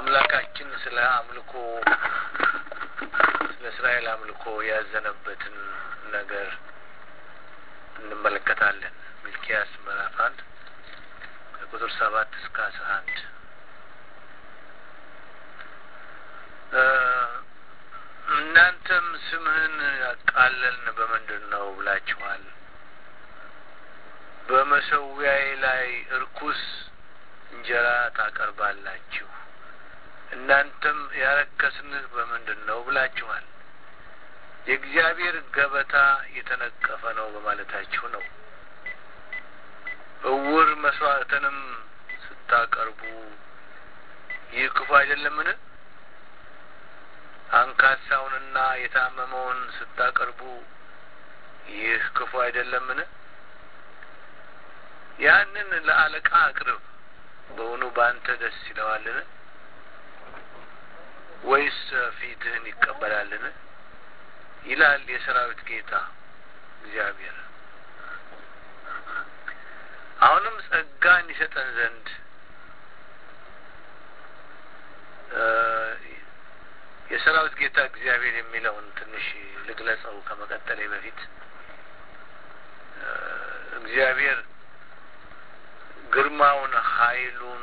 አምላካችን ስለ አምልኮ ስለ እስራኤል አምልኮ ያዘነበትን ነገር እንመለከታለን። ሚልኪያስ ምዕራፍ አንድ ከቁጥር ሰባት እስከ አስራ አንድ እናንተም ስምህን ያቃለልን በምንድን ነው ብላችኋል። በመሰዊያዬ ላይ እርኩስ እንጀራ ታቀርባላችሁ። እናንተም ያረከስንህ በምንድን ነው ብላችኋል። የእግዚአብሔር ገበታ የተነቀፈ ነው በማለታችሁ ነው። እውር መስዋዕትንም ስታቀርቡ ይህ ክፉ አይደለምን? አንካሳውንና የታመመውን ስታቀርቡ ይህ ክፉ አይደለምን? ያንን ለአለቃ አቅርብ፣ በውኑ በአንተ ደስ ይለዋልን? ወይስ ፊትህን ይቀበላልን? ይላል የሰራዊት ጌታ እግዚአብሔር። አሁንም ጸጋን ይሰጠን ዘንድ የሰራዊት ጌታ እግዚአብሔር የሚለውን ትንሽ ልግለጸው ከመቀጠሌ በፊት እግዚአብሔር ግርማውን፣ ኃይሉን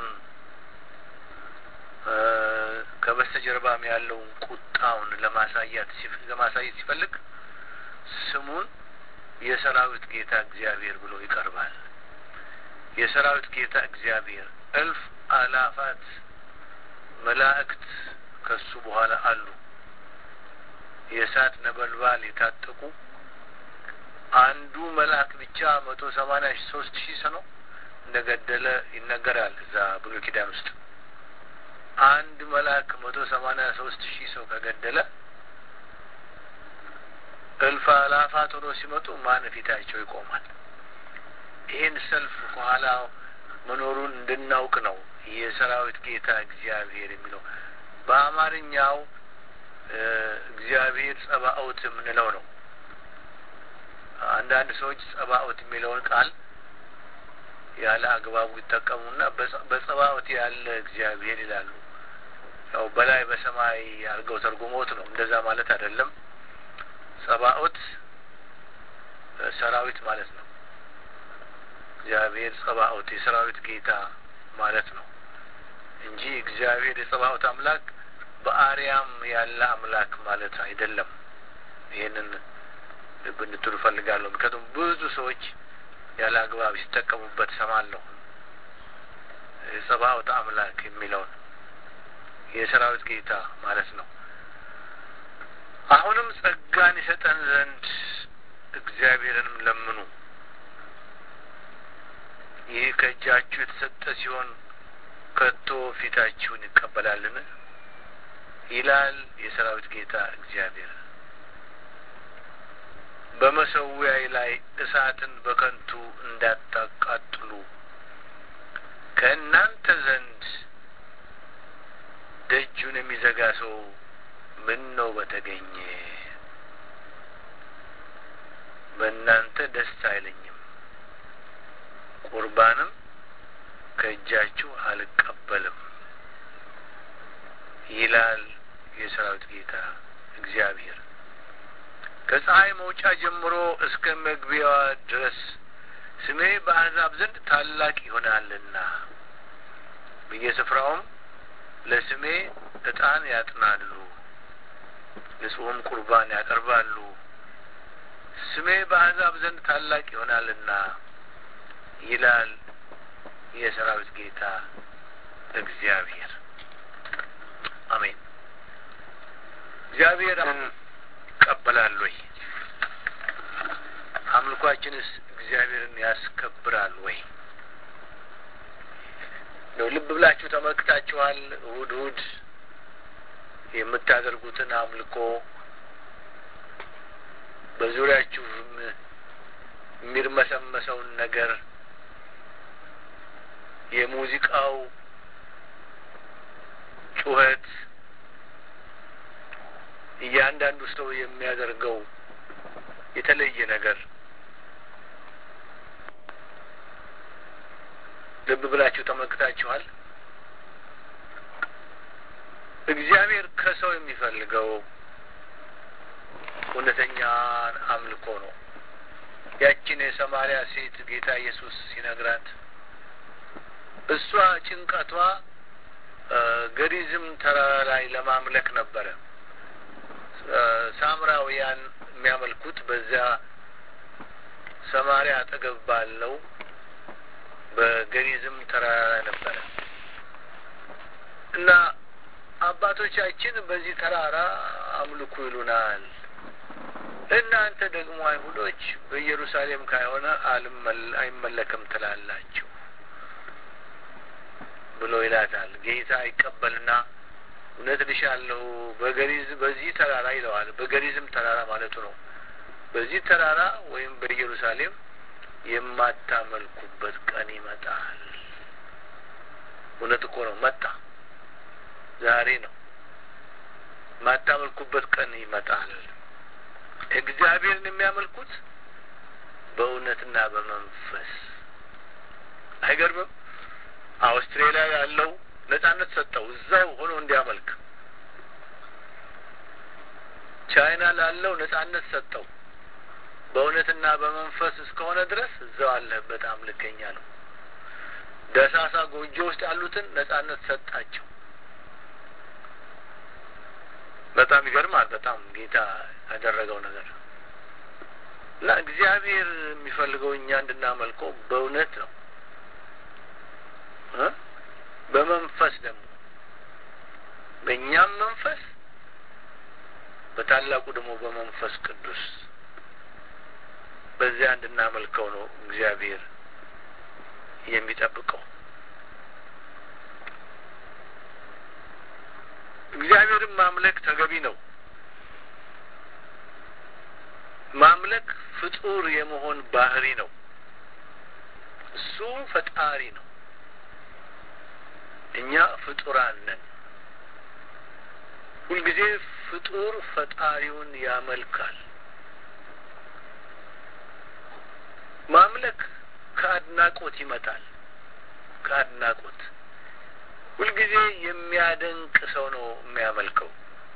ከበስተጀርባም ያለውን ቁጣውን ለማሳያት ለማሳየት ሲፈልግ ስሙን የሰራዊት ጌታ እግዚአብሔር ብሎ ይቀርባል። የሰራዊት ጌታ እግዚአብሔር እልፍ አላፋት መላእክት ከሱ በኋላ አሉ። የእሳት ነበልባል የታጠቁ አንዱ መልአክ ብቻ መቶ ሰማኒያ ሶስት ሺህ ሰው ነው እንደገደለ ይነገራል። እዛ ብሉይ ኪዳን ውስጥ አንድ መልአክ መቶ ሰማኒያ ሶስት ሺህ ሰው ከገደለ እልፍ አላፋት ሆኖ ሲመጡ ማን ፊታቸው ይቆማል? ይህን ሰልፍ ከኋላ መኖሩን እንድናውቅ ነው የሰራዊት ጌታ እግዚአብሔር የሚለው በአማርኛው እግዚአብሔር ጸባኦት የምንለው ነው። አንዳንድ ሰዎች ጸባኦት የሚለውን ቃል ያለ አግባቡ ይጠቀሙና በጸባኦት ያለ እግዚአብሔር ይላሉ። ያው በላይ በሰማይ አድርገው ተርጉሞት ነው። እንደዛ ማለት አይደለም። ጸባኦት ሰራዊት ማለት ነው። እግዚአብሔር ጸባኦት የሰራዊት ጌታ ማለት ነው እንጂ እግዚአብሔር የጸባኦት አምላክ በአርያም ያለ አምላክ ማለት አይደለም። ይህንን ብንትሉ እፈልጋለሁ። ምክንያቱም ብዙ ሰዎች ያለ አግባብ ሲጠቀሙበት ሰማለሁ። የጸባኦት አምላክ የሚለውን የሰራዊት ጌታ ማለት ነው። አሁንም ጸጋን ይሰጠን ዘንድ እግዚአብሔርንም ለምኑ። ይህ ከእጃችሁ የተሰጠ ሲሆን ከቶ ፊታችሁን ይቀበላልን? ይላል የሰራዊት ጌታ እግዚአብሔር። በመሰዊያዬ ላይ እሳትን በከንቱ እንዳታቃጥሉ ከእናንተ ዘንድ ደጁን የሚዘጋ ሰው ምን ነው በተገኘ። በእናንተ ደስ አይለኝም፣ ቁርባንም ከእጃችሁ አልቀበልም ይላል የሰራዊት ጌታ እግዚአብሔር። ከፀሐይ መውጫ ጀምሮ እስከ መግቢያዋ ድረስ ስሜ በአሕዛብ ዘንድ ታላቅ ይሆናልና በየስፍራውም ለስሜ ዕጣን ያጥናሉ፣ ንጹሕም ቁርባን ያቀርባሉ። ስሜ በአሕዛብ ዘንድ ታላቅ ይሆናልና ይላል የሰራዊት ጌታ እግዚአብሔር። አሜን። እግዚአብሔር ይቀበላል ወይ? አምልኳችንስ እግዚአብሔርን ያስከብራል ወይ? ነው ልብ ብላችሁ ተመልክታችኋል። እሁድ እሁድ የምታደርጉትን አምልኮ በዙሪያችሁ የሚርመሰመሰውን ነገር የሙዚቃው ጩኸት እያንዳንዱ ሰው የሚያደርገው የተለየ ነገር ልብ ብላችሁ ተመልክታችኋል። እግዚአብሔር ከሰው የሚፈልገው እውነተኛን አምልኮ ነው። ያችን የሰማሪያ ሴት ጌታ ኢየሱስ ሲነግራት እሷ ጭንቀቷ ገሪዝም ተራራ ላይ ለማምለክ ነበረ። ሳምራውያን የሚያመልኩት በዚያ ሰማሪያ አጠገብ ባለው በገሪዝም ተራራ ላይ ነበረ እና አባቶቻችን በዚህ ተራራ አምልኩ ይሉናል። እናንተ ደግሞ አይሁዶች በኢየሩሳሌም ካይሆነ አይመለክም ትላላችሁ ብሎ ይላታል። ጌታ ይቀበልና እውነት ልሻለሁ በገሪዝ በዚህ ተራራ ይለዋል። በገሪዝም ተራራ ማለቱ ነው። በዚህ ተራራ ወይም በኢየሩሳሌም የማታመልኩበት ቀን ይመጣል። እውነት እኮ ነው፣ መጣ። ዛሬ ነው። የማታመልኩበት ቀን ይመጣል። እግዚአብሔርን የሚያመልኩት በእውነትና በመንፈስ አይገርምም? አውስትሬሊያ ያለው ነጻነት ሰጠው እዛው ሆኖ እንዲያመልክ። ቻይና ላለው ነጻነት ሰጠው በእውነትና በመንፈስ እስከሆነ ድረስ እዛው አለህበት አምልከኛ ነው። ደሳሳ ጎጆ ውስጥ ያሉትን ነጻነት ሰጣቸው። በጣም ይገርማል። በጣም ጌታ ያደረገው ነገር እና እግዚአብሔር የሚፈልገው እኛ እንድናመልከው በእውነት ነው እ በመንፈስ ደግሞ በእኛም መንፈስ በታላቁ ደግሞ በመንፈስ ቅዱስ በዚያ እንድናመልከው ነው እግዚአብሔር የሚጠብቀው። እግዚአብሔርን ማምለክ ተገቢ ነው። ማምለክ ፍጡር የመሆን ባህሪ ነው። እሱ ፈጣሪ ነው። እኛ ፍጡራን ነን። ሁልጊዜ ፍጡር ፈጣሪውን ያመልካል። ማምለክ ከአድናቆት ይመጣል። ከአድናቆት ሁልጊዜ የሚያደንቅ ሰው ነው የሚያመልከው።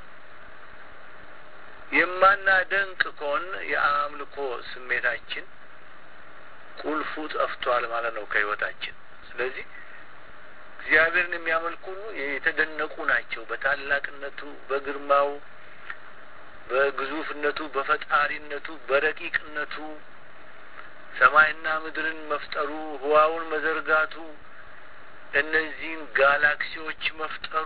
የማናደንቅ ከሆን የአምልኮ ስሜታችን ቁልፉ ጠፍቷል ማለት ነው ከህይወታችን። ስለዚህ እግዚአብሔርን የሚያመልኩ ሁሉ የተደነቁ ናቸው። በታላቅነቱ፣ በግርማው፣ በግዙፍነቱ፣ በፈጣሪነቱ፣ በረቂቅነቱ ሰማይና ምድርን መፍጠሩ፣ ህዋውን መዘርጋቱ፣ እነዚህን ጋላክሲዎች መፍጠሩ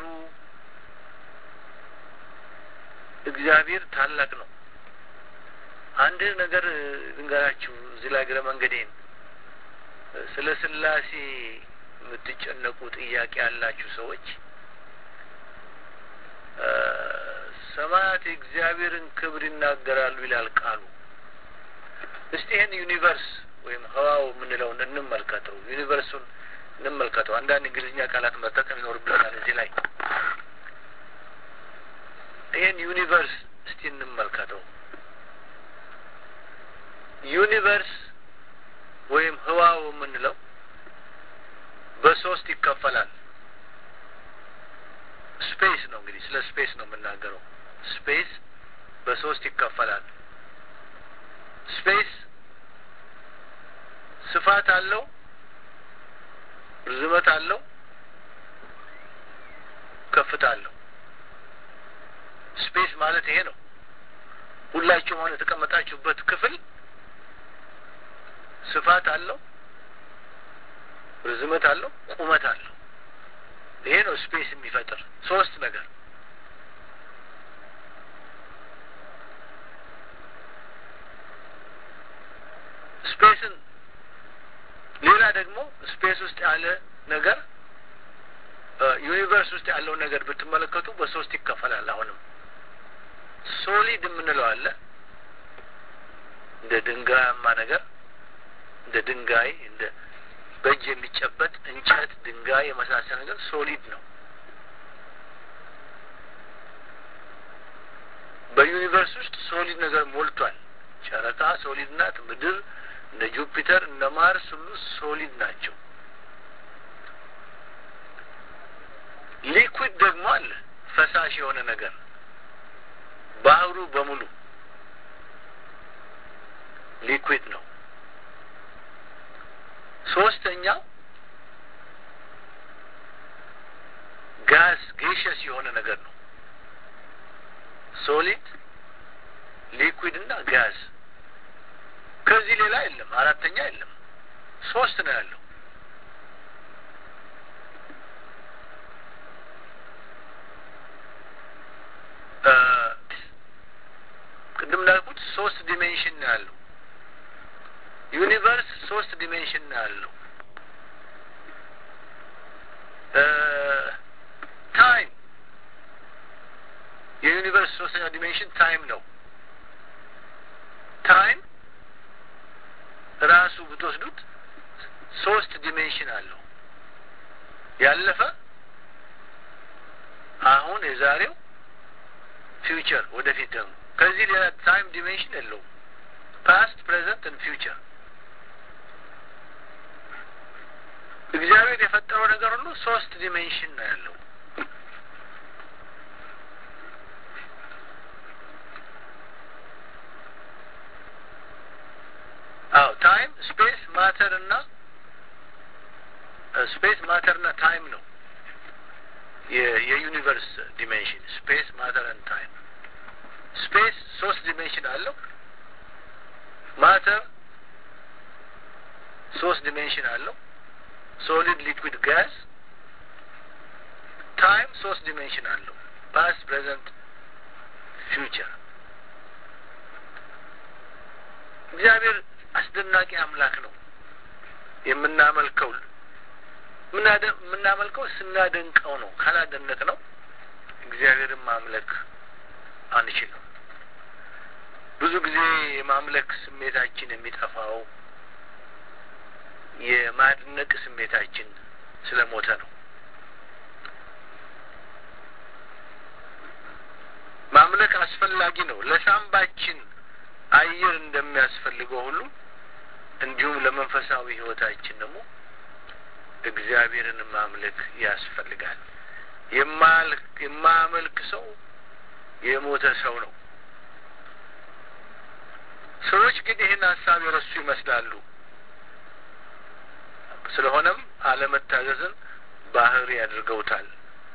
እግዚአብሔር ታላቅ ነው። አንድ ነገር ልንገራችሁ እዚህ ላይ እግረ መንገዴን ስለ ስላሴ የምትጨነቁ ጥያቄ ያላችሁ ሰዎች ሰማያት የእግዚአብሔርን ክብር ይናገራሉ ይላል ቃሉ። እስቲ ይህን ዩኒቨርስ ወይም ህዋው የምንለውን እንመልከተው። ዩኒቨርሱን እንመልከተው። አንዳንድ እንግሊዝኛ ቃላት መጠቀም ይኖርብናል እዚህ ላይ። ይህን ዩኒቨርስ እስቲ እንመልከተው። ዩኒቨርስ ወይም ህዋው የምንለው በሶስት ይከፈላል። ስፔስ ነው እንግዲህ ስለ ስፔስ ነው የምናገረው። ስፔስ በሶስት ይከፈላል። ስፔስ ስፋት አለው፣ ርዝመት አለው፣ ከፍታ አለው። ስፔስ ማለት ይሄ ነው። ሁላችሁም አሁን የተቀመጣችሁበት ክፍል ስፋት አለው፣ ርዝመት አለው፣ ቁመት አለው። ይሄ ነው ስፔስ የሚፈጥር ሶስት ነገር ስፔስን ሌላ ደግሞ ስፔስ ውስጥ ያለ ነገር ዩኒቨርስ ውስጥ ያለው ነገር ብትመለከቱ በሶስት ይከፈላል። አሁንም ሶሊድ የምንለው አለ እንደ ድንጋያማ ነገር እንደ ድንጋይ እንደ በእጅ የሚጨበጥ እንጨት፣ ድንጋይ የመሳሰል ነገር ሶሊድ ነው። በዩኒቨርስ ውስጥ ሶሊድ ነገር ሞልቷል። ጨረቃ ሶሊድ ናት። ምድር እነ ጁፒተር እነ ማርስ ሁሉ ሶሊድ ናቸው። ሊኩዊድ ደግሞ አለ፣ ፈሳሽ የሆነ ነገር ባህሩ በሙሉ ሊኩዊድ ነው። ሶስተኛው ጋዝ ጌሸስ የሆነ ነገር ነው። ሶሊድ ሊኩዊድ እና ጋዝ። ከዚህ ሌላ የለም። አራተኛ የለም። ሶስት ነው ያለው። ቅድም እንዳልኩት ሶስት ዲሜንሽን ነው ያለው። ዩኒቨርስ ሶስት ዲሜንሽን ነው ያለው። ታይም የዩኒቨርስ ሶስተኛ ዲሜንሽን ታይም ነው። ታይም ራሱ ብትወስዱት ሶስት ዲሜንሽን አለው። ያለፈ፣ አሁን፣ የዛሬው፣ ፊውቸር ወደፊት ደግሞ ከዚህ ሌላ ታይም ዲሜንሽን የለውም። ፓስት ፕሬዘንት ን ፊውቸር እግዚአብሔር የፈጠረው ነገር ሁሉ ሶስት ዲሜንሽን ነው ያለው። አዎ ታይም ስፔስ ማተር እና ስፔስ ማተር እና ታይም ነው የዩኒቨርስ ዲሜንሽን ስፔስ ማተር ን ታይም ስፔስ ሶስት ዲሜንሽን አለው። ማተር ሶስት ዲሜንሽን አለው። ሶሊድ ሊኩዊድ ጋዝ። ታይም ሶስት ዲሜንሽን አለው። ፓስት ፕሬዘንት ፊውቸር። እግዚአብሔር አስደናቂ አምላክ ነው። የምናመልከው የምናመልከው ስናደንቀው ነው። ካላደነቅ ነው እግዚአብሔርን ማምለክ አንችልም። ብዙ ጊዜ የማምለክ ስሜታችን የሚጠፋው የማድነቅ ስሜታችን ስለሞተ ነው። ማምለክ አስፈላጊ ነው። ለሳምባችን አየር እንደሚያስፈልገው ሁሉ እንዲሁም ለመንፈሳዊ ሕይወታችን ደግሞ እግዚአብሔርን ማምለክ ያስፈልጋል። የማያመልክ ሰው የሞተ ሰው ነው። ሰዎች ግን ይህን ሀሳብ የረሱ ይመስላሉ። ስለሆነም አለመታዘዝን ባህሪ ያድርገውታል።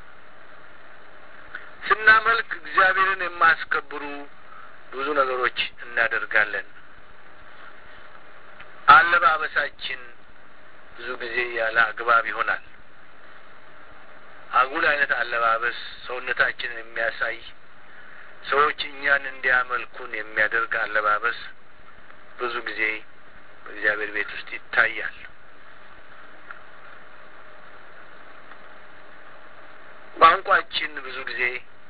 ስናመልክ እግዚአብሔርን የማያስከብሩ ብዙ ነገሮች እናደርጋለን። አለባበሳችን ብዙ ጊዜ ያለ አግባብ ይሆናል። አጉል አይነት አለባበስ ሰውነታችንን የሚያሳይ ሰዎች እኛን እንዲያመልኩን የሚያደርግ አለባበስ ብዙ ጊዜ በእግዚአብሔር ቤት ውስጥ ይታያል። ቋንቋችን ብዙ ጊዜ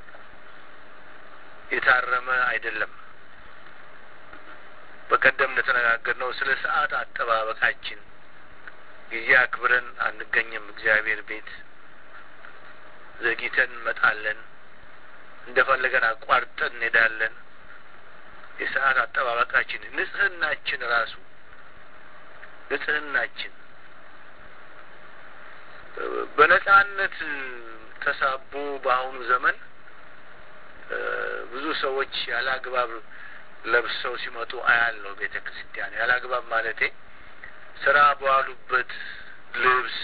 የታረመ አይደለም። በቀደም እንደተነጋገርነው ስለ ሰዓት አጠባበቃችን ጊዜ አክብረን አንገኝም። እግዚአብሔር ቤት ዘግይተን እንመጣለን። እንደፈለገን አቋርጠን እንሄዳለን። የሰዓት አጠባበቃችን፣ ንጽህናችን ራሱ ንጽህናችን በነጻነት ተሳቦ በአሁኑ ዘመን ብዙ ሰዎች ያለ አግባብ ለብሰው ሲመጡ አያለው። ቤተ ክርስቲያን ያለ አግባብ ማለቴ ስራ በዋሉበት ልብስ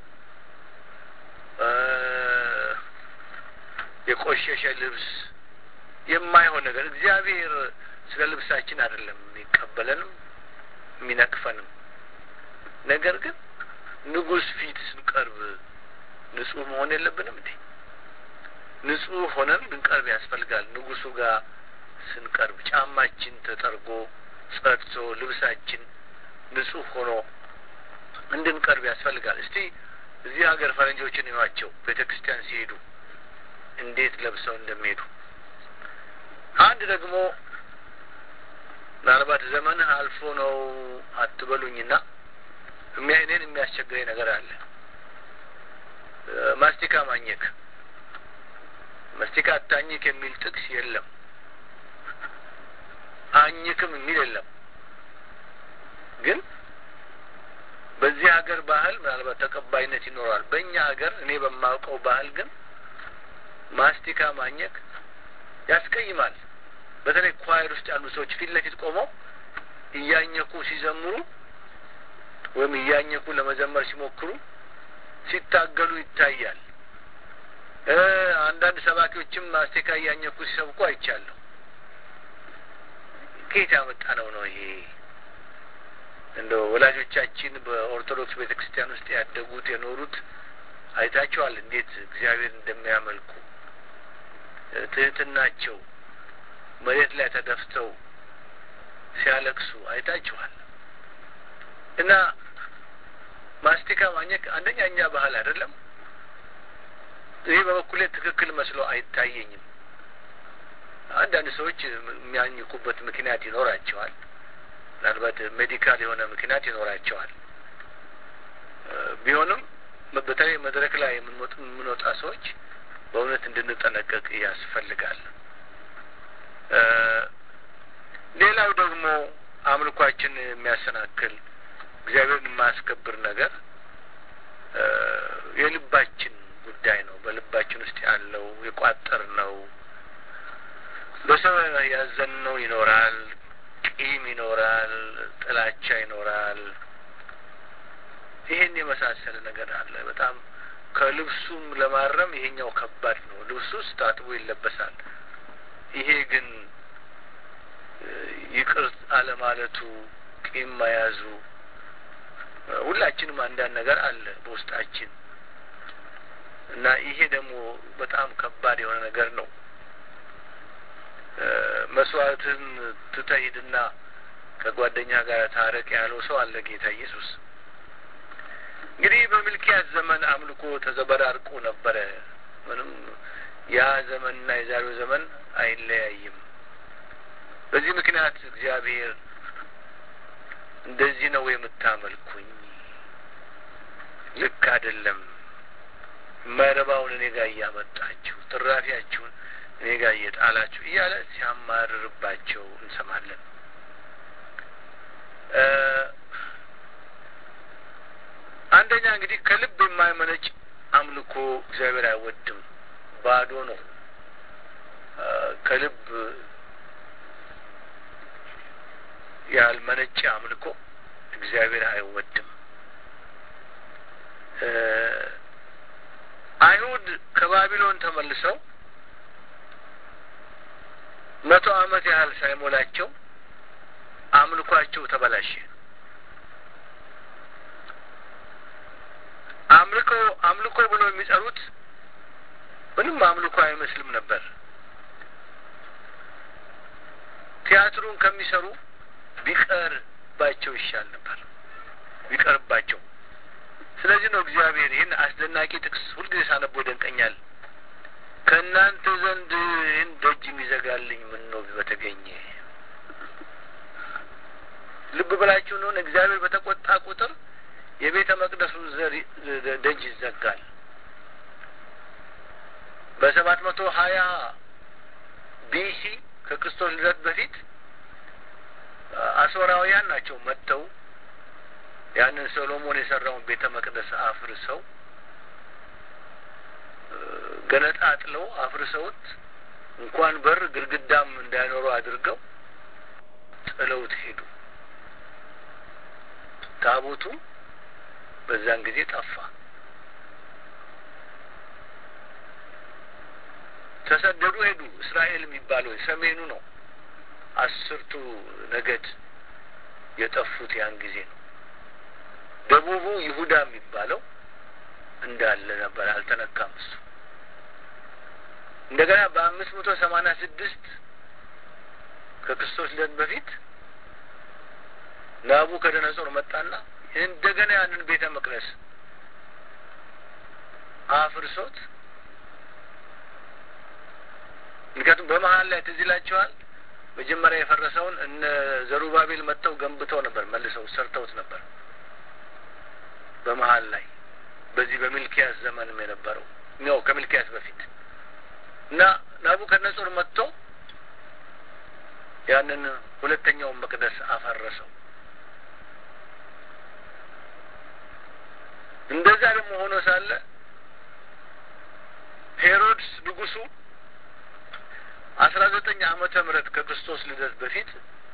የቆሸሸ ልብስ የማይሆን ነገር እግዚአብሔር ስለ ልብሳችን አይደለም የሚቀበለንም የሚነቅፈንም። ነገር ግን ንጉሥ ፊት ስንቀርብ ንጹህ መሆን የለብንም እንዴ? ንጹህ ሆነን ልንቀርብ ያስፈልጋል። ንጉሱ ጋር ስንቀርብ ጫማችን ተጠርጎ ጸድቶ ልብሳችን ንጹህ ሆኖ እንድንቀርብ ያስፈልጋል። እስቲ እዚህ ሀገር ፈረንጆችን እዩዋቸው ቤተ ክርስቲያን ሲሄዱ እንዴት ለብሰው እንደሚሄዱ። አንድ ደግሞ ምናልባት ዘመንህ አልፎ ነው አትበሉኝና እኔን የሚያስቸግረኝ ነገር አለ። ማስቲካ ማኘክ መስቲካ አታኝክ የሚል ጥቅስ የለም። አኝክም የሚል የለም። ግን በዚህ ሀገር ባህል ምናልባት ተቀባይነት ይኖረዋል። በእኛ ሀገር እኔ በማውቀው ባህል ግን ማስቲካ ማኘክ ያስቀይማል። በተለይ ኳይር ውስጥ ያሉ ሰዎች ፊት ለፊት ቆመው እያኘኩ ሲዘምሩ ወይም እያኘኩ ለመዘመር ሲሞክሩ ሲታገሉ ይታያል። አንዳንድ ሰባኪዎችም ማስቲካ እያኘኩ ሲሰብኩ አይቻለሁ። ከየት ያመጣ ነው ነው ይሄ? እንደ ወላጆቻችን በኦርቶዶክስ ቤተ ክርስቲያን ውስጥ ያደጉት የኖሩት አይታቸዋል፣ እንዴት እግዚአብሔር እንደሚያመልኩ ትህትናቸው መሬት ላይ ተደፍተው ሲያለቅሱ አይታችኋል። እና ማስቲካ ማኘክ አንደኛ እኛ ባህል አይደለም። ይህ በበኩሌ ትክክል መስሎ አይታየኝም። አንዳንድ ሰዎች የሚያኝኩበት ምክንያት ይኖራቸዋል። ምናልባት ሜዲካል የሆነ ምክንያት ይኖራቸዋል። ቢሆንም በተለይ መድረክ ላይ የምንወጣ ሰዎች በእውነት እንድንጠነቀቅ ያስፈልጋል። ሌላው ደግሞ አምልኳችን የሚያሰናክል እግዚአብሔርን የማያስከብር ነገር የልባችን ጉዳይ ነው። በልባችን ውስጥ ያለው የቋጠር ነው። በሰው ያዘንነው ይኖራል፣ ቂም ይኖራል፣ ጥላቻ ይኖራል። ይሄን የመሳሰለ ነገር አለ። በጣም ከልብሱም ለማረም ይሄኛው ከባድ ነው። ልብሱ ውስጥ ታጥቦ ይለበሳል። ይሄ ግን ይቅር አለማለቱ፣ ቂም መያዙ ሁላችንም አንዳንድ ነገር አለ በውስጣችን እና ይሄ ደግሞ በጣም ከባድ የሆነ ነገር ነው። መስዋዕትን ትተሂድና ከጓደኛ ጋር ታረቅ ያለው ሰው አለ ጌታ ኢየሱስ። እንግዲህ በሚልኪያስ ዘመን አምልኮ ተዘበራርቆ ነበረ። ምንም ያ ዘመንና የዛሬው ዘመን አይለያይም። በዚህ ምክንያት እግዚአብሔር እንደዚህ ነው የምታመልኩኝ፣ ልክ አይደለም፣ የማይረባውን እኔ ጋር እያመጣችሁ ትራፊያችሁን እኔ ጋር እየጣላችሁ እያለ ሲያማርርባቸው እንሰማለን። አንደኛ እንግዲህ ከልብ የማይመነጭ አምልኮ እግዚአብሔር አይወድም፣ ባዶ ነው። ከልብ ያልመነጨ አምልኮ እግዚአብሔር አይወድም። አይሁድ ከባቢሎን ተመልሰው መቶ ዓመት ያህል ሳይሞላቸው አምልኳቸው ተበላሸ። አምልኮ አምልኮ ብሎ የሚጠሩት ምንም አምልኮ አይመስልም ነበር። ቲያትሩን ከሚሰሩ ቢቀርባቸው ይሻል ነበር፣ ቢቀርባቸው። ስለዚህ ነው እግዚአብሔር ይህን አስደናቂ ጥቅስ ሁልጊዜ ሳነቦ ይደንቀኛል። ከእናንተ ዘንድ ይህን ደጅ የሚዘጋልኝ ምን ነው በተገኘ። ልብ ብላችሁ እንደሆነ እግዚአብሔር በተቆጣ ቁጥር የቤተ መቅደሱ ዘር ደጅ ይዘጋል። በሰባት መቶ ሀያ ቢሲ ከክርስቶስ ልደት በፊት አሶራውያን ናቸው መጥተው ያንን ሰሎሞን የሰራውን ቤተ መቅደስ አፍርሰው ገነጣጥለው አፍርሰውት እንኳን በር ግድግዳም እንዳይኖሩ አድርገው ጥለውት ሄዱ። ታቦቱ በዛን ጊዜ ጠፋ። ተሰደዱ፣ ሄዱ። እስራኤል የሚባለው ሰሜኑ ነው። አስርቱ ነገድ የጠፉት ያን ጊዜ ነው። ደቡቡ ይሁዳ የሚባለው እንዳለ ነበር፣ አልተነካም እሱ። እንደገና በአምስት መቶ ሰማንያ ስድስት ከክርስቶስ ልደት በፊት ናቡከደነጾር መጣና እንደገና ያንን ቤተ መቅደስ አፍርሶት ምክንያቱም በመሀል ላይ ትዝ ይላቸዋል። መጀመሪያ የፈረሰውን እነ ዘሩባቤል መጥተው ገንብተው ነበር፣ መልሰው ሰርተውት ነበር። በመሀል ላይ በዚህ በሚልኪያስ ዘመንም የነበረው ነው ከሚልኪያስ በፊት እና ናቡከደነጾር መጥቶ ያንን ሁለተኛውን መቅደስ አፈረሰው። እንደዛ ደግሞ ሆኖ ሳለ ሄሮድስ ንጉሱ አስራ ዘጠኝ ዓመተ ምህረት ከክርስቶስ ልደት በፊት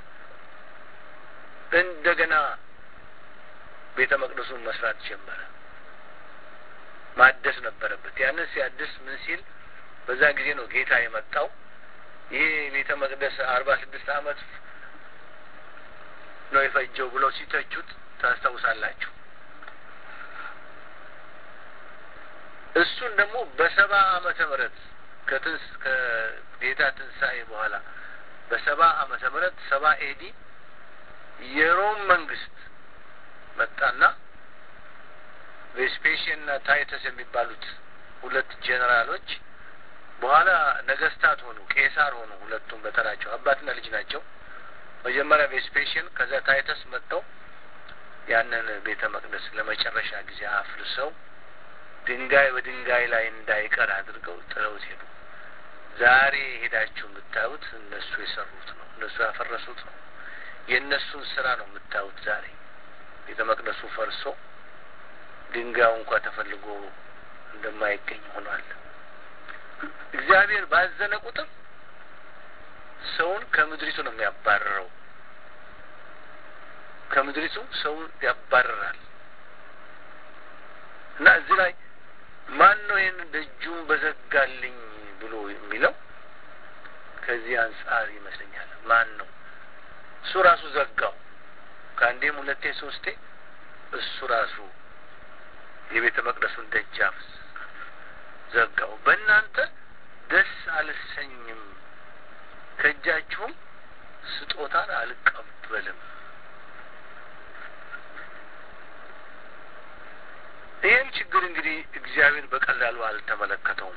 እንደገና ቤተ መቅደሱን መስራት ጀመረ። ማደስ ነበረበት። ያንን ሲያድስ ምን ሲል በዛ ጊዜ ነው ጌታ የመጣው። ይሄ ቤተ መቅደስ አርባ ስድስት ዓመት ነው የፈጀው ብለው ሲተቹት ታስታውሳላችሁ። እሱን ደግሞ በሰባ ዓመተ ምህረት ከትንስ ከጌታ ትንሣኤ በኋላ በሰባ ዓመተ ምህረት ሰባ ኤዲ የሮም መንግስት መጣና ቬስፔሽን እና ታይተስ የሚባሉት ሁለት ጄኔራሎች በኋላ ነገስታት ሆኑ፣ ቄሳር ሆኑ። ሁለቱም በተራቸው አባትና ልጅ ናቸው። መጀመሪያ ቬስፔሽን ከዛ ታይተስ መጥተው ያንን ቤተ መቅደስ ለመጨረሻ ጊዜ አፍርሰው ድንጋይ በድንጋይ ላይ እንዳይቀር አድርገው ጥለውት ሄዱ። ዛሬ ሄዳችሁ የምታዩት እነሱ የሰሩት ነው፣ እነሱ ያፈረሱት ነው። የእነሱን ስራ ነው የምታዩት ዛሬ ቤተ መቅደሱ ፈርሶ ድንጋዩ እንኳ ተፈልጎ እንደማይገኝ ሆኗል። እግዚአብሔር ባዘነ ቁጥር ሰውን ከምድሪቱ ነው የሚያባርረው። ከምድሪቱ ሰውን ያባርራል እና እዚህ ላይ ማን ነው ይህን ደጁን በዘጋልኝ ብሎ የሚለው ከዚህ አንጻር ይመስለኛል። ማን ነው እሱ ራሱ ዘጋው። ከአንዴም ሁለቴ ሶስቴ እሱ ራሱ የቤተ መቅደሱን ደጃፍ ዘጋው። በእናንተ ደስ አልሰኝም፣ ከእጃችሁም ስጦታን አልቀበልም። ይህን ችግር እንግዲህ እግዚአብሔር በቀላሉ አልተመለከተውም።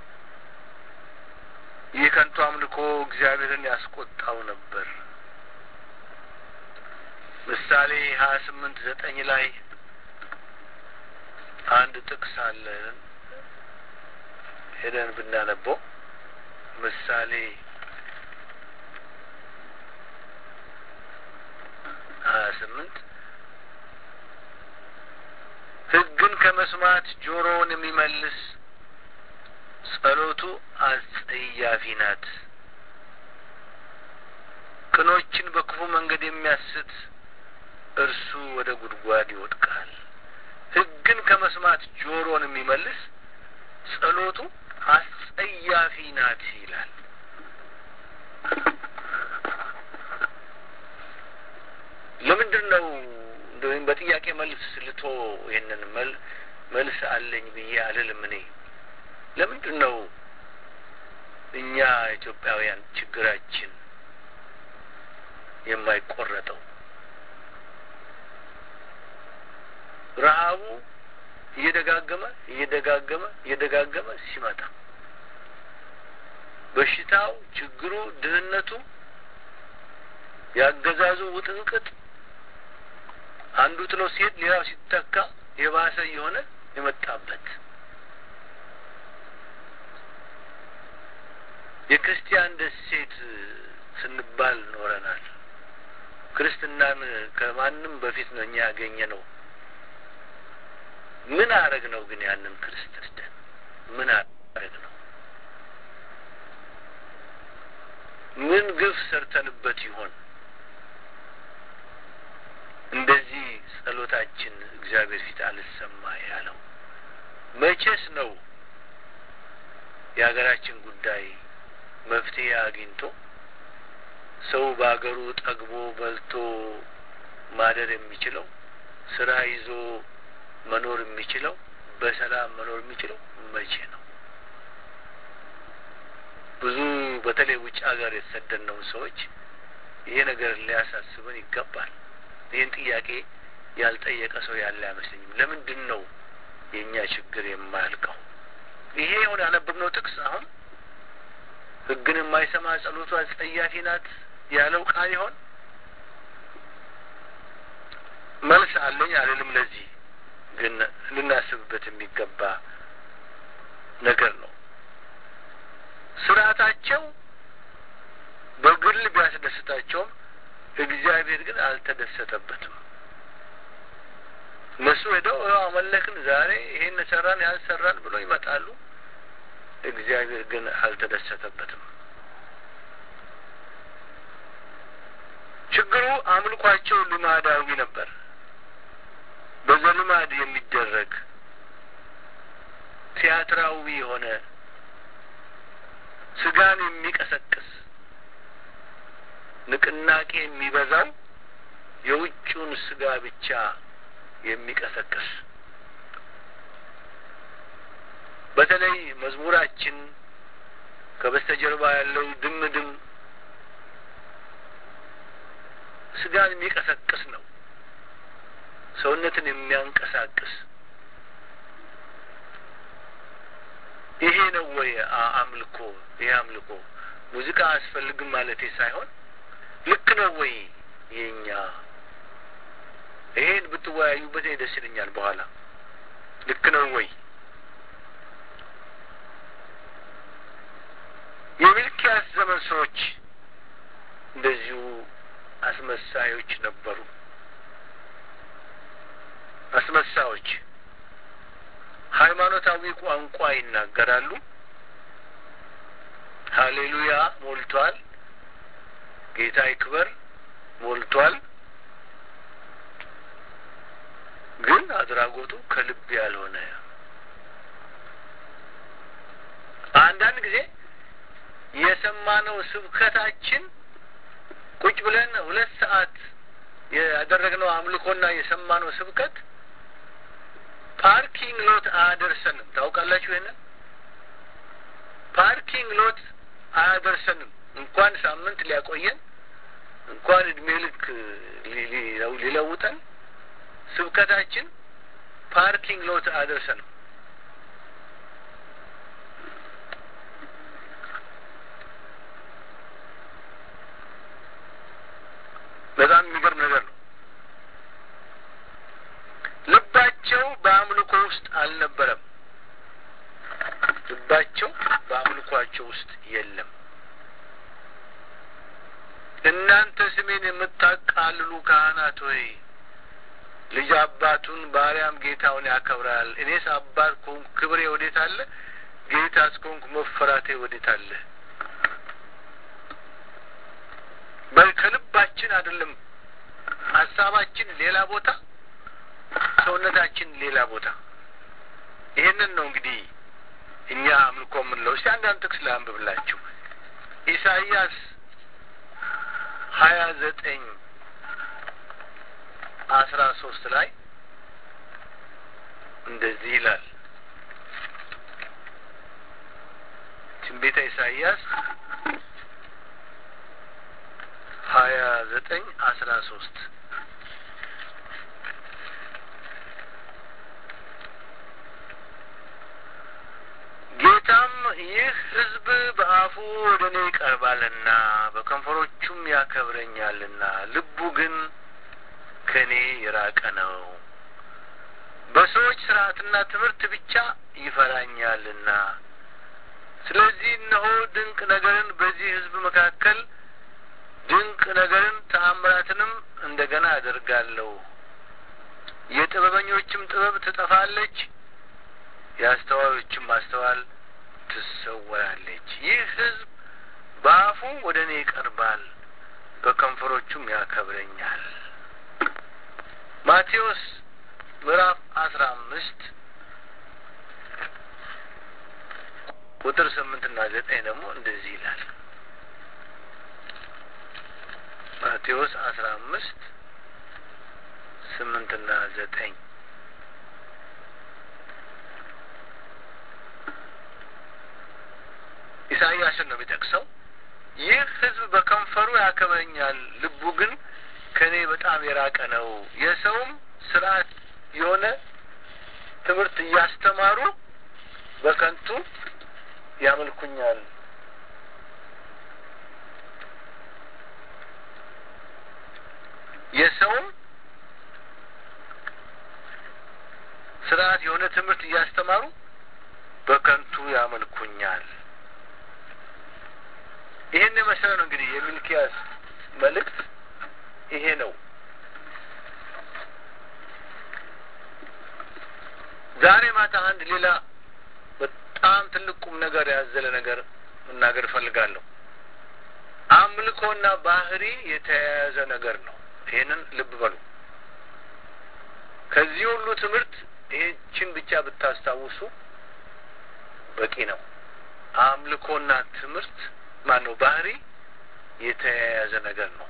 ይህ ከንቱ አምልኮ እግዚአብሔርን ያስቆጣው ነበር። ምሳሌ ሀያ ስምንት ዘጠኝ ላይ አንድ ጥቅስ አለ ሄደን ብናነበው ምሳሌ ሀያ ስምንት ሕግን ከመስማት ጆሮውን የሚመልስ ጸሎቱ አስጸያፊ ናት። ቅኖችን በክፉ መንገድ የሚያስት እርሱ ወደ ጉድጓድ ይወድቃል። ሕግን ከመስማት ጆሮን የሚመልስ ጸሎቱ አስጸያፊ ናት ይላል። ለምንድን ነው ወይም በጥያቄ መልስ ልቶ ይህንን መል መልስ አለኝ ብዬ አልልም። እኔ ለምንድን ነው እኛ ኢትዮጵያውያን ችግራችን የማይቆረጠው? ረሀቡ እየደጋገመ እየደጋገመ እየደጋገመ ሲመጣ በሽታው፣ ችግሩ፣ ድህነቱ፣ ያገዛዙ ውጥንቅጥ አንዱ ጥሎ ሲሄድ ሌላው ሲተካ የባሰ እየሆነ የመጣበት የክርስቲያን ደሴት ስንባል ኖረናል። ክርስትናን ከማንም በፊት ነው እኛ ያገኘ ነው። ምን አረግ ነው ግን ያንን ክርስትና ምን አረግ ነው? ምን ግፍ ሰርተንበት ይሆን እንደዚህ ጸሎታችን እግዚአብሔር ፊት አልሰማ ያለው? መቼስ ነው የሀገራችን ጉዳይ መፍትሄ አግኝቶ ሰው በሀገሩ ጠግቦ በልቶ ማደር የሚችለው ስራ ይዞ መኖር የሚችለው በሰላም መኖር የሚችለው መቼ ነው? ብዙ በተለይ ውጭ ሀገር የተሰደድነውን ሰዎች ይሄ ነገር ሊያሳስበን ይገባል። ይህን ጥያቄ ያልጠየቀ ሰው ያለ አይመስለኝም። ለምንድን ነው የእኛ ችግር የማያልቀው? ይሄ የሆነ ያነበብነው ጥቅስ አሁን ሕግን የማይሰማ ጸሎቱ አስጸያፊ ናት ያለው ቃል ይሆን? መልስ አለኝ አልልም። ለዚህ ግን ልናስብበት የሚገባ ነገር ነው። ስርዓታቸው በግል ቢያስደስታቸውም እግዚአብሔር ግን አልተደሰተበትም። እነሱ ሄደው አመለክን፣ ዛሬ ይሄን ሰራን፣ ያን ሰራን ብሎ ይመጣሉ። እግዚአብሔር ግን አልተደሰተበትም። ችግሩ አምልኳቸው ልማዳዊ ነበር። በዘልማድ የሚደረግ ቲያትራዊ የሆነ ስጋን የሚቀሰቅስ ንቅናቄ የሚበዛው የውጭውን ስጋ ብቻ የሚቀሰቅስ በተለይ መዝሙራችን ከበስተጀርባ ያለው ድም ድም ስጋን የሚቀሰቅስ ነው። ሰውነትን የሚያንቀሳቅስ ይሄ ነው ወይ አምልኮ? ይሄ አምልኮ ሙዚቃ አያስፈልግም ማለቴ ሳይሆን ልክ ነው ወይ የኛ ይሄን ብትወያዩበት ደስ ይለኛል። በኋላ ልክ ነው ወይ የሚልኪያስ ዘመን ሰዎች እንደዚሁ አስመሳዮች ነበሩ። አስመሳዮች ሃይማኖታዊ ቋንቋ ይናገራሉ። ሀሌሉያ ሞልቷል፣ ጌታ ይክበር ሞልቷል። ግን አድራጎቱ ከልብ ያልሆነ አንዳንድ ጊዜ የሰማነው ስብከታችን ቁጭ ብለን ሁለት ሰዓት ያደረግነው አምልኮና የሰማነው ስብከት ፓርኪንግ ሎት አያደርሰንም። ታውቃላችሁ ይሄንን ፓርኪንግ ሎት አያደርሰንም። እንኳን ሳምንት ሊያቆየን እንኳን እድሜ ልክ ሊለውጠን ስብከታችን ፓርኪንግ ሎት አያደርሰንም። በጣም የሚገርም ነገር ነው። ልባቸው በአምልኮ ውስጥ አልነበረም። ልባቸው በአምልኳቸው ውስጥ የለም። እናንተ ስሜን የምታቃልሉ ካህናት ሆይ ልጅ አባቱን ባሪያም ጌታውን ያከብራል። እኔስ አባት ከሆንኩ ክብሬ ወዴት አለ? ጌታስ ከሆንኩ መፈራቴ ወዴት አለ? ከልባችን አይደለም። ሀሳባችን ሌላ ቦታ፣ ሰውነታችን ሌላ ቦታ። ይህንን ነው እንግዲህ እኛ አምልኮ የምንለው። እስቲ አንዳንድ ጥቅስ ላንብብላችሁ። ኢሳይያስ ሀያ ዘጠኝ አስራ ሶስት ላይ እንደዚህ ይላል። ትንቢተ ኢሳይያስ ሀያ ዘጠኝ አስራ ሶስት ጌታም ይህ ሕዝብ በአፉ ወደ እኔ ይቀርባልና በከንፈሮቹም ያከብረኛልና ልቡ ግን ከእኔ የራቀ ነው። በሰዎች ስርዓትና ትምህርት ብቻ ይፈራኛልና። ስለዚህ እነሆ ድንቅ ነገርን በዚህ ሕዝብ መካከል ድንቅ ነገርን ተአምራትንም እንደገና አደርጋለሁ። የጥበበኞችም ጥበብ ትጠፋለች፣ የአስተዋዮችም ማስተዋል ትሰወራለች። ይህ ሕዝብ በአፉ ወደ እኔ ይቀርባል፣ በከንፈሮቹም ያከብረኛል። ማቴዎስ ምዕራፍ አስራ አምስት ቁጥር ስምንትና ዘጠኝ ደግሞ እንደዚህ ይላል። ማቴዎስ አስራ አምስት ስምንትና ዘጠኝ ኢሳይያስን ነው የሚጠቅሰው። ይህ ሕዝብ በከንፈሩ ያከብረኛል፣ ልቡ ግን ከእኔ በጣም የራቀ ነው። የሰውም ስርዓት የሆነ ትምህርት እያስተማሩ በከንቱ ያመልኩኛል። የሰውም ስርዓት የሆነ ትምህርት እያስተማሩ በከንቱ ያመልኩኛል። ይህን የመሰለ ነው እንግዲህ የሚልኪያስ መልእክት ይሄ ነው። ዛሬ ማታ አንድ ሌላ በጣም ትልቅ ቁም ነገር ያዘለ ነገር መናገር እፈልጋለሁ። አምልኮና ባህሪ የተያያዘ ነገር ነው። ይህንን ልብ በሉ። ከዚህ ሁሉ ትምህርት ይህችን ብቻ ብታስታውሱ በቂ ነው። አምልኮና ትምህርት ማን ነው? ባህሪ የተያያዘ ነገር ነው።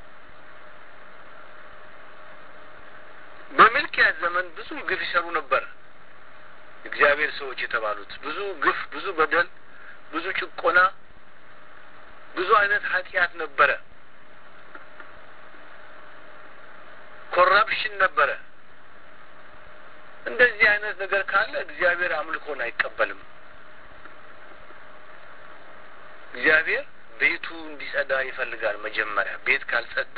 በሚልኪያስ ዘመን ብዙ ግፍ ይሰሩ ነበር። እግዚአብሔር ሰዎች የተባሉት ብዙ ግፍ፣ ብዙ በደል፣ ብዙ ጭቆና፣ ብዙ አይነት ኃጢአት ነበረ። ኮራፕሽን ነበረ። እንደዚህ አይነት ነገር ካለ እግዚአብሔር አምልኮን አይቀበልም። እግዚአብሔር ቤቱ እንዲጸዳ ይፈልጋል። መጀመሪያ ቤት ካልጸዳ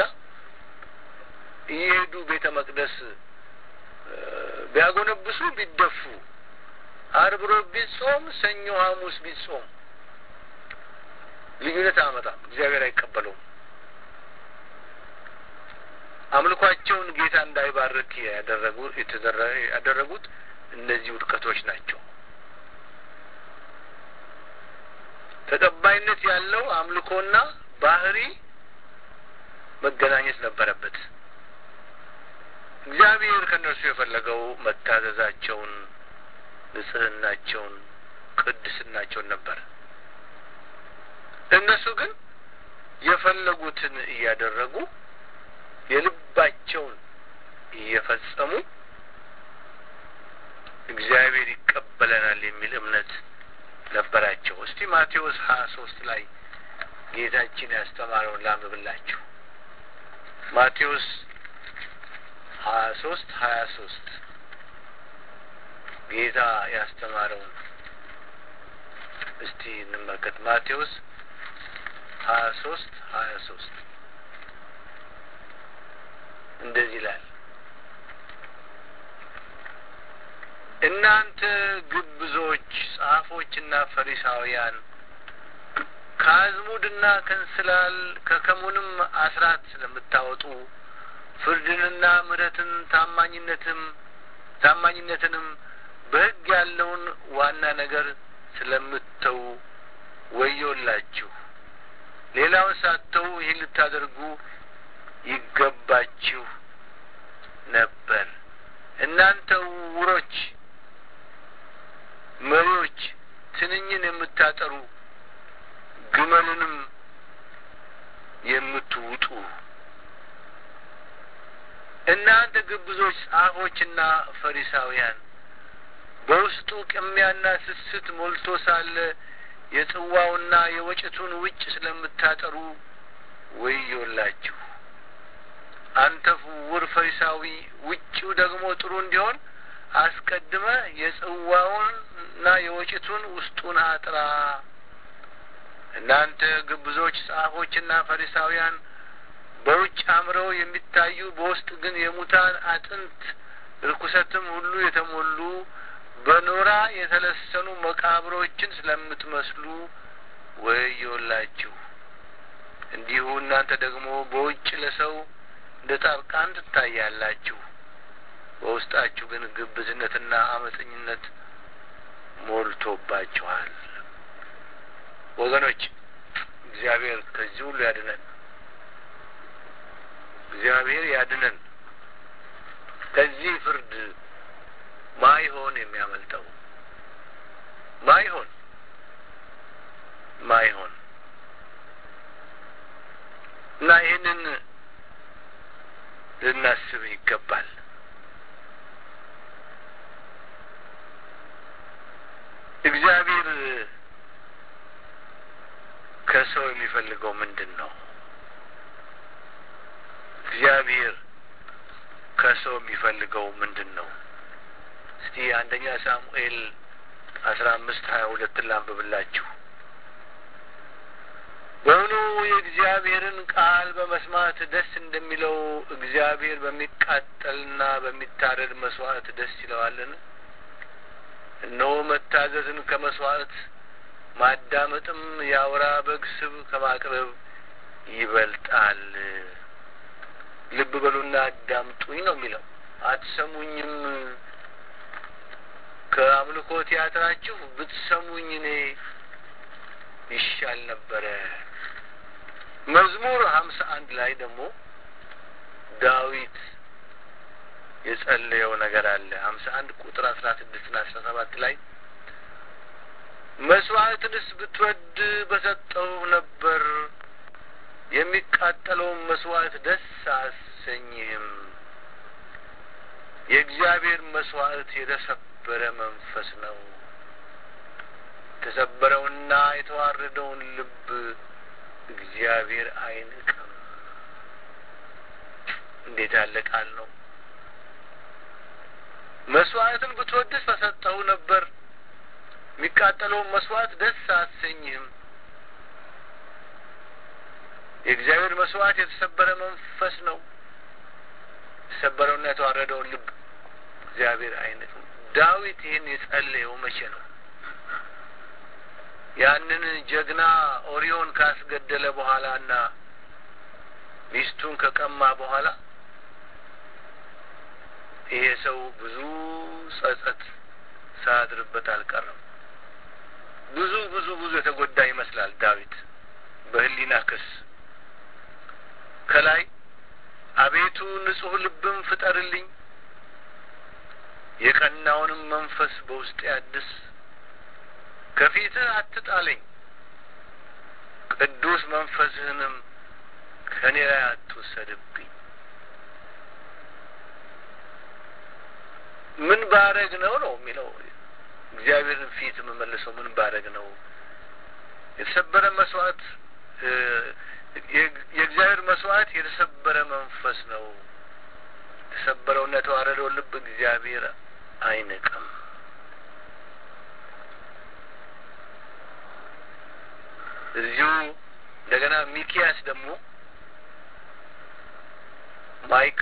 እየሄዱ ቤተ መቅደስ ቢያጎነብሱ ቢደፉ፣ አርብ ሮብ ቢጾም፣ ሰኞ ሐሙስ ቢጾም ልዩነት አያመጣም። እግዚአብሔር አይቀበለውም። አምልኳቸውን ጌታ እንዳይባርክ ያደረጉ ያደረጉት እነዚህ ውድቀቶች ናቸው። ተቀባይነት ያለው አምልኮና ባህሪ መገናኘት ነበረበት። እግዚአብሔር ከእነርሱ የፈለገው መታዘዛቸውን፣ ንጽህናቸውን፣ ቅድስናቸውን ነበር። እነሱ ግን የፈለጉትን እያደረጉ የልባቸውን እየፈጸሙ እግዚአብሔር ይቀበለናል የሚል እምነት ነበራቸው። እስቲ ማቴዎስ ሀያ ሶስት ላይ ጌታችን ያስተማረውን ላንብብላችሁ። ማቴዎስ ሀያ ሶስት ሀያ ሶስት ጌታ ያስተማረውን እስቲ እንመልከት። ማቴዎስ ሀያ ሶስት ሀያ ሶስት እንደዚህ ይላል እናንተ ግብዞች ጸሐፎችና ፈሪሳውያን ከአዝሙድና ከእንስላል ከከሙንም አስራት ስለምታወጡ ፍርድንና ምሕረትን ታማኝነትም ታማኝነትንም በሕግ ያለውን ዋና ነገር ስለምተው ወዮላችሁ። ሌላውን ሳተው ይህን ልታደርጉ ይገባችሁ ነበር። እናንተ ውሮች መሪዎች፣ ትንኝን የምታጠሩ ግመልንም የምትውጡ እናንተ ግብዞች ጸሐፎችና ፈሪሳውያን በውስጡ ቅሚያና ስስት ሞልቶ ሳለ የጽዋውና የወጭቱን ውጭ ስለምታጠሩ ወዮላችሁ። አንተ ዕውር ፈሪሳዊ ውጭው ደግሞ ጥሩ እንዲሆን አስቀድመ የጽዋውንና የወጭቱን ውስጡን አጥራ። እናንተ ግብዞች ጸሐፎችና ፈሪሳውያን በውጭ አምረው የሚታዩ በውስጥ ግን የሙታን አጥንት ርኩሰትም ሁሉ የተሞሉ በኖራ የተለሰኑ መቃብሮችን ስለምትመስሉ ወዮላችሁ። እንዲሁ እናንተ ደግሞ በውጭ ለሰው እንደ ጻድቃን ትታያላችሁ፣ በውስጣችሁ ግን ግብዝነትና አመፀኝነት ሞልቶባችኋል። ወገኖች እግዚአብሔር ከዚህ ሁሉ ያድነን። እግዚአብሔር ያድነን። ከዚህ ፍርድ ማይሆን የሚያመልጠው ማይሆን ማይሆን እና ይህንን ልናስብ ይገባል። እግዚአብሔር ከሰው የሚፈልገው ምንድን ነው? እግዚአብሔር ከሰው የሚፈልገው ምንድን ነው? እስቲ አንደኛ ሳሙኤል አስራ አምስት ሀያ ሁለትን ላንብብላችሁ። በእውኑ የእግዚአብሔርን ቃል በመስማት ደስ እንደሚለው እግዚአብሔር በሚቃጠልና በሚታረድ መስዋዕት ደስ ይለዋልን? እነሆ መታዘዝን ከመስዋዕት ማዳመጥም የአውራ በግ ስብ ከማቅረብ ይበልጣል። ልብ በሉና አዳምጡኝ ነው የሚለው። አትሰሙኝም። ከአምልኮ ቲያትራችሁ ብትሰሙኝ እኔ ይሻል ነበረ። መዝሙር ሀምሳ አንድ ላይ ደግሞ ዳዊት የጸለየው ነገር አለ። ሀምሳ አንድ ቁጥር አስራ ስድስት ና አስራ ሰባት ላይ መስዋዕትንስ ብትወድ በሰጠው ነበር፣ የሚቃጠለውን መስዋዕት ደስ አሰኝህም። የእግዚአብሔር መስዋዕት የተሰበረ መንፈስ ነው፣ የተሰበረውና የተዋረደውን ልብ እግዚአብሔር አይንቅም። እንዴት ያለ ቃል ነው! መስዋዕትን ብትወድስ በሰጠው ነበር የሚቃጠለውን መስዋዕት ደስ አሰኝህም። የእግዚአብሔር መስዋዕት የተሰበረ መንፈስ ነው። የተሰበረውና የተዋረደውን ልብ እግዚአብሔር አይነቅም። ዳዊት ይህን የጸለየው መቼ ነው? ያንን ጀግና ኦሪዮን ካስገደለ በኋላ እና ሚስቱን ከቀማ በኋላ ይሄ ሰው ብዙ ጸጸት ሳያድርበት አልቀረም። ብዙ ብዙ ብዙ የተጎዳ ይመስላል ዳዊት በሕሊና ክስ ከላይ አቤቱ ንጹሕ ልብም ፍጠርልኝ፣ የቀናውንም መንፈስ በውስጤ አድስ፣ ከፊትህ አትጣለኝ፣ ቅዱስ መንፈስህንም ከእኔ ላይ አትውሰድብኝ። ምን ባረግ ነው ነው የሚለው እግዚአብሔርን ፊት የምመልሰው ምን ባረግ ነው? የተሰበረ መስዋዕት የእግዚአብሔር መስዋዕት የተሰበረ መንፈስ ነው። የተሰበረውና የተዋረደውን ልብ እግዚአብሔር አይንቅም። እዚሁ እንደገና ሚኪያስ ደግሞ ማይካ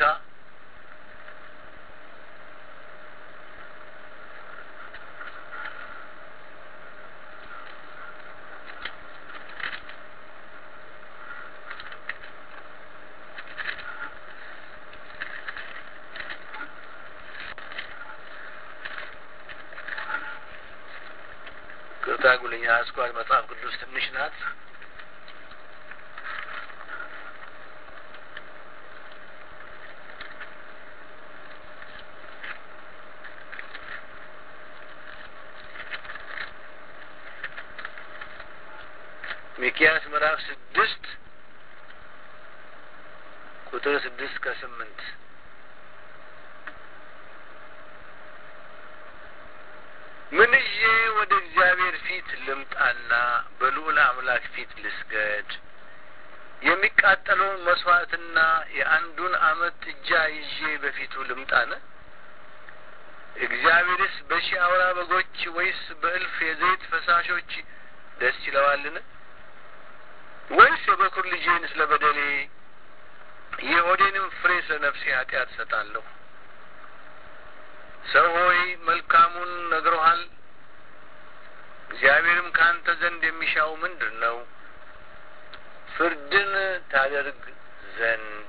ቅርታ ጉልኛ አስኳል መጽሐፍ ቅዱስ ትንሽ ናት። ሚኪያስ ምዕራፍ ስድስት ቁጥር ስድስት ከስምንት ምን ይዤ ወደ እግዚአብሔር ፊት ልምጣና በልዑል አምላክ ፊት ልስገድ? የሚቃጠለውን መስዋዕትና የአንዱን ዓመት ጥጃ ይዤ በፊቱ ልምጣን? እግዚአብሔርስ በሺህ አውራ በጎች ወይስ በእልፍ የዘይት ፈሳሾች ደስ ይለዋልን? ወይስ የበኩር ልጄን ስለ በደሌ የሆዴንም ፍሬ ስለ ነፍሴ ኃጢአት እሰጣለሁ? ሰው ሆይ መልካሙን ነግሮሃል። እግዚአብሔርም ከአንተ ዘንድ የሚሻው ምንድን ነው? ፍርድን ታደርግ ዘንድ